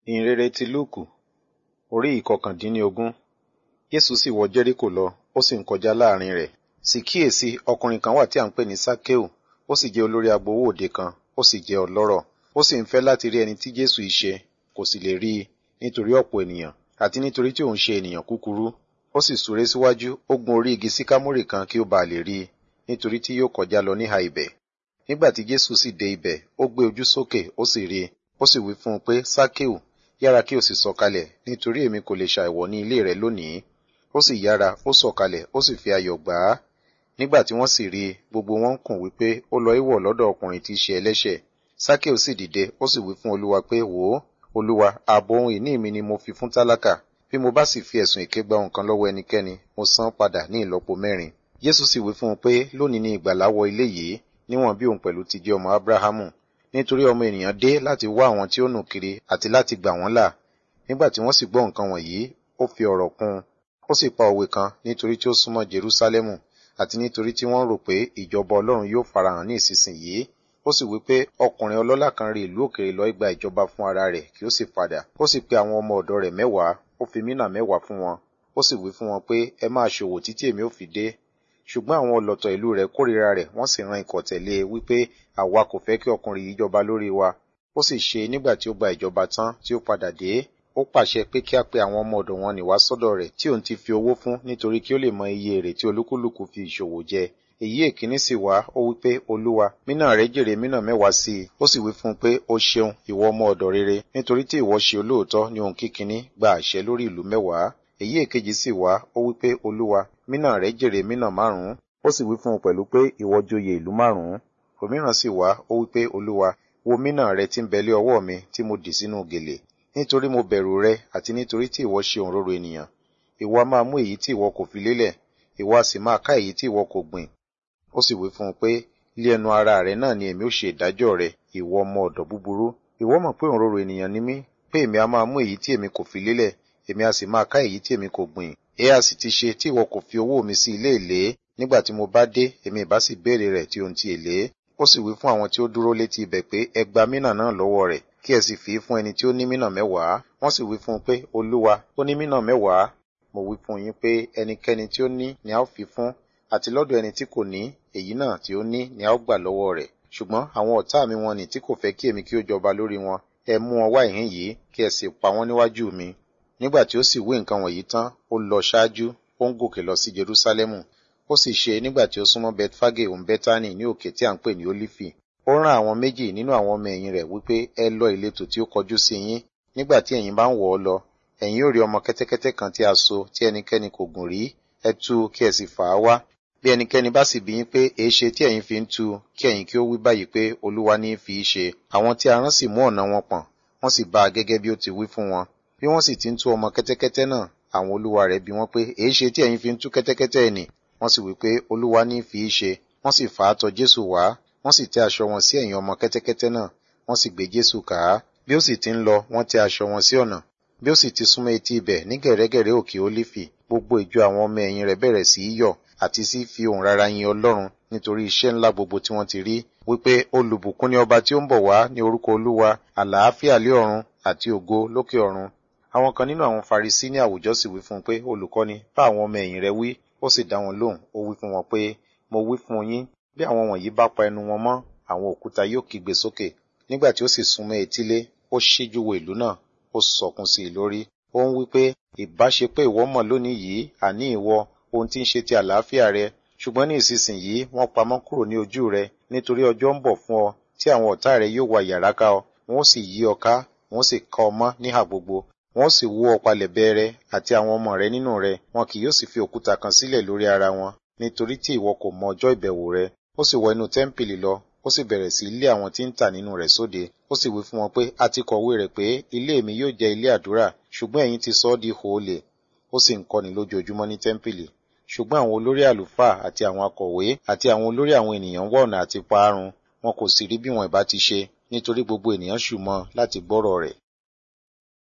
ìhìnrere ti lúùkù orí ìkọkàndínlógún jésù sì wọ jẹ́ríkò lọ ó sì ń kọjá láàrin rẹ̀ sì kíyèsí ọkùnrin kan wà tí à ń pè ní sákéù ó sì jẹ́ olórí agbowó òde kan ó sì jẹ́ ọlọ́rọ̀ ó sì ń fẹ́ láti rí ẹni tí jésù í ṣe kò sì lè rí i nítorí ọ̀pọ̀ ènìyàn àti nítorí tí òun ṣe ènìyàn kúkúrú ó sì súré síwájú ó gun orí igi síkámórì kan kí ó bàa lè rí i nítorí tí yóò kọjá lọ níhà ibẹ̀ nígbà tí jésù sì dé ibẹ̀ ó gbé ojú sókè ó sì rí i ó sì wí fún un pé sákéù yára kí o sì sọ̀kalẹ̀ nítorí èmi kò lè ṣàìwọ̀ ní ilé rẹ lónìí ó sì yára ó sọ̀kalẹ̀ ó sì fi ayọ̀ gbà á nígbà tí wọ́n sì rí i gbogbo wọn ń kùn wípé ó lọ ìwọ̀ lọ́dọ̀ ọkùnrin tí í ṣe ẹlẹ́ṣẹ̀ sákéù sì dìde ó sì wí fún olúwa pé wò ó olúwa ààbò ohun ìní mi ni mo fi fún tálákà bí mo bá sì fi ẹ̀sùn èké gba nǹkan lọ́wọ́ ẹnikẹ́ni mo san padà ní ìlọ́po mẹ́rin jésù sì wí fún un pé lónìí ni ìgbàlà wọ ilé yìí níwọ̀n bí òun pẹ̀lú ti jẹ́ ọmọ ábúráhámù nítorí ọmọ ènìyàn dé láti wá àwọn tí ó nù kiri àti láti gbà wọ́n là nígbà tí wọ́n sì gbọ́ nǹkan wọ̀nyí ó fi ọ̀rọ̀ kún un ó sì pa òwe kan nítorí tí ó súnmọ́ jerúsálẹ́mù àti nítorí tí wọ́n rò pé ìjọba ọlọ́run yóò farahàn ní ìsinsìnyí ó sì wí pé ọkùnrin ọlọ́lá kan rí ìlú òkèèrè lọ gba ìjọba fún ara rẹ̀ kí ó sì padà ó sì pe àwọn ọmọ ọ̀dọ̀ rẹ̀ mẹ́wàá ó fi mínà mẹ́wàá fún wọn ó sì wí fún wọn pé ẹ máa ṣòwò títí èmi ò fi dé ṣùgbọ́n àwọn ọlọ̀tọ̀ ìlú rẹ̀ kórìíra rẹ̀ wọ́n sì ran ikọ̀ tẹ̀lé e wípé àwa kò fẹ́ kí ọkùnrin yìí jọba lórí wa ó sì ṣe nígbà tí ó gba ìjọba tán tí ó padà dé ó pàṣẹ pé kí a pe àwọn ọmọ ọ̀dọ̀ wọn nìwá sọ́dọ̀ rẹ̀ tí òun ti fi owó fún nítorí kí ó lè mọ iye èrè tí olúkúlùkù fi ìṣòwò jẹ èyí èkíní sì wá ó wí pé olúwa mínà rẹ jèrè mínà mẹ́wàá sí i ó sì wí fún un pé ó ṣeun ìwọ ọmọ ọ̀dọ̀ rere nítorí tí ìwọ ṣe olóòótọ́ ní ohun kíkiní gba àṣẹ lórí ìlú mẹ́wàá èyí èkejì sì wá ó wí pé olúwa mínà rẹ jèrè mínà márùn-ún ó sì wí fún un pẹ̀lú pé ìwọ joyè ìlú márùn-ún òmíràn sì wá ó wí pé olúwa wo mínà rẹ tí ń bẹ lé ọwọ́ mi tí mo dì sínú gèlè nítorí mo bẹ̀rù rẹ àti nítorí tí ìwọ ṣe òǹrorò ènìyàn ìwọ a máa mú èyí tí ìwọ kò fi lélẹ̀ ìwọ a sì máa ká èyí tí ìwọ kò gbìn ó sì wí fún un pé lé ẹnu ara rẹ náà ni èmi ó ṣe ìdájọ́ rẹ ìwọ ọmọ ọ̀dọ̀ búburú ìwọ mọ̀ pé òǹrorò ènìyàn ni mí pé èmi a máa mú èyí tí èmi kò fi lélẹ̀ èmi a sì máa ká èyí tí èmi kò gbìn èé a sì ti ṣe tí ìwọ kò fi owó mi sí ilé èlé nígbà tí mo bá dé èmi ìbá sì béèrè rẹ̀ tí ohun ti èlé ó sì wí fún àwọn tí ó dúró létí ibẹ̀ pé ẹ gba mínà náà lọ́wọ́ rẹ̀ kí ẹ sì fi í fún ẹni tí ó ní mínà mẹ́wàá wọ́n sì wí fún un pé olúwa ó ní mínà mẹ́wàá mo wí fún yín pé ẹnikẹ́ni tí ó ní ni a ó fi fún àti lọ́dọ̀ ẹni tí kò ní èyí náà tí ó ní ni a ó gbà lọ́wọ́ rẹ̀ ṣùgbọ́n àwọn ọ̀tá mi wọn ni tí kò fẹ́ kí èmi kí ó jọba lórí wọn ẹ mú wọn wá ìhín yìí kí ẹ sì pa wọ́n níwájú mi nígbà tí ó sì wí nǹkan wọ̀nyí tán ó lọ ṣáájú ó ń gòkè lọ sí jerúsálẹ́mù ó sì ṣe nígbà tí ó súnmọ́ betfage òun bẹ́tánì ní òkè tí à ń pè ní ólífì ó rán àwọn méjì nínú àwọn ọmọ ẹ̀yìn rẹ̀ wípé ẹ lọ ìletò tí ó kọjú sí yín nígbà tí ẹ̀yin bá ń wọ̀ ọ́ lọ ẹ̀yin ó rí ọmọ kẹ́tẹ́kẹ́tẹ́ kan tí a so tí ẹnikẹ́ni kò gùn rí ẹ tú kí ẹ sì fà á wá bí ẹnikẹ́ni bá sì bí yín pé èé ṣe tí ẹ̀yin fi ń tú kí ẹ̀yin kí ó wí báyìí pé olúwa ní í fi í ṣe àwọn tí a rán sì mú ọ̀nà wọn pọ̀n wọ́n sì bá a gẹ́gẹ́ bí ó ti wí fún wọn bí wọ́n sì ti ń tú ọmọ kẹ́tẹ́kẹ́tẹ́ náà àwọn olúwa rẹ̀ bí wọ́n pé èé ṣe tí ẹ̀yin fi ń tú kẹ́tẹ́kẹ́tẹ́ ẹ̀nì wọ́n sì wí pé olúwa ní í fi í ṣe wọ́n sì fà á tọ̀ jésù wá wọ́n sì tẹ́ aṣọ wọn sí ẹ̀yìn ọmọ kẹ́tẹ́kẹ́tẹ́ náà wọ́n sì gbé jésù kà á bí ó sì ti ń lọ wọ́n tẹ́ aṣọ wọn sí ọ̀nà bí ó sì ti súnmọ́ etí ibẹ̀ ní gẹ̀rẹ́gẹ̀rẹ́ òkè ólífì gbogbo ìjọ àwọn ọmọ ẹ̀yìn rẹ̀ bẹ̀rẹ̀ sí í yọ̀ àti sí fi ohùn rara yin ọlọ́run nítorí iṣẹ́ ńlá gbogbo tí wọ́n ti rí wípé olùbùkún ni ọba tí ó ń bọ̀ wá ní orúkọ olúwa àlàáfíà lé ọ̀run àti ògo lókè ọ̀run àwọn kan nínú àwọn farisí ní àwùjọ sì wí fún un pé olùkọ́ni bá àwọn ọmọ ẹ̀yìn rẹ̀ wí ó sì dá wọn lóhùn ó wí fún wọn pé mo wí fún yín bí àwọn wọ̀nyí bá pa ẹnu wọn mọ́ àwọn òkúta yóò kígbe sókè nígbà tí ó sì súnmọ́ etílé ó ṣíjú wo ìlú náà ó sọkún sí i lórí ó ń wí pé ìbáṣe pé ìwọ mọ̀ lónìí yìí àní ìwọ ohun tí ń ṣe ti àlàáfíà rẹ ṣùgbọ́n ní ìsinsìnyí wọ́n pamọ́ kúrò ní ojú rẹ nítorí ọjọ́ ń bọ̀ fún ọ tí àwọn ọ̀tá rẹ yóò wá yàrá ká ọ wọ́n sì yí ọ ká wọ́n sì ká ọ mọ́ níhà gbogbo wọ́n sì wó ọ palẹ̀ bẹ́ẹ̀rẹ̀ àti àwọn ọmọ rẹ nínú rẹ wọn kì yóò sì fi òkúta kan sílẹ̀ lórí ara wọn nítorí tí ìwọ kò mọ ọjọ́ ìbẹ̀wò rẹ ó sì wọ inú tẹ́ḿpìlì lọ ó sì bẹ̀rẹ̀ sí lé àwọn tí ń tà nínú rẹ̀ sóde ó sì wí fún wọn pé a ti kọ̀wé rẹ̀ pé ilé mi yóò jẹ́ ilé àdúrà ṣùgbọ́n ẹ̀yin ti sọ ọ́ di hòólè ó sì ń kọ́ni lójoojúmọ́ ní tẹ́ḿpìlì ṣùgbọ́n àwọn olórí àlùfáà àti àwọn akọ̀wé àti àwọn olórí àwọn ènìyàn wá ọ̀nà àti parun wọn kò sì rí bí wọn ìbá ti ṣe nítorí gbogbo ènìyàn ṣù mọ́ láti gbọ́rọ̀ rẹ̀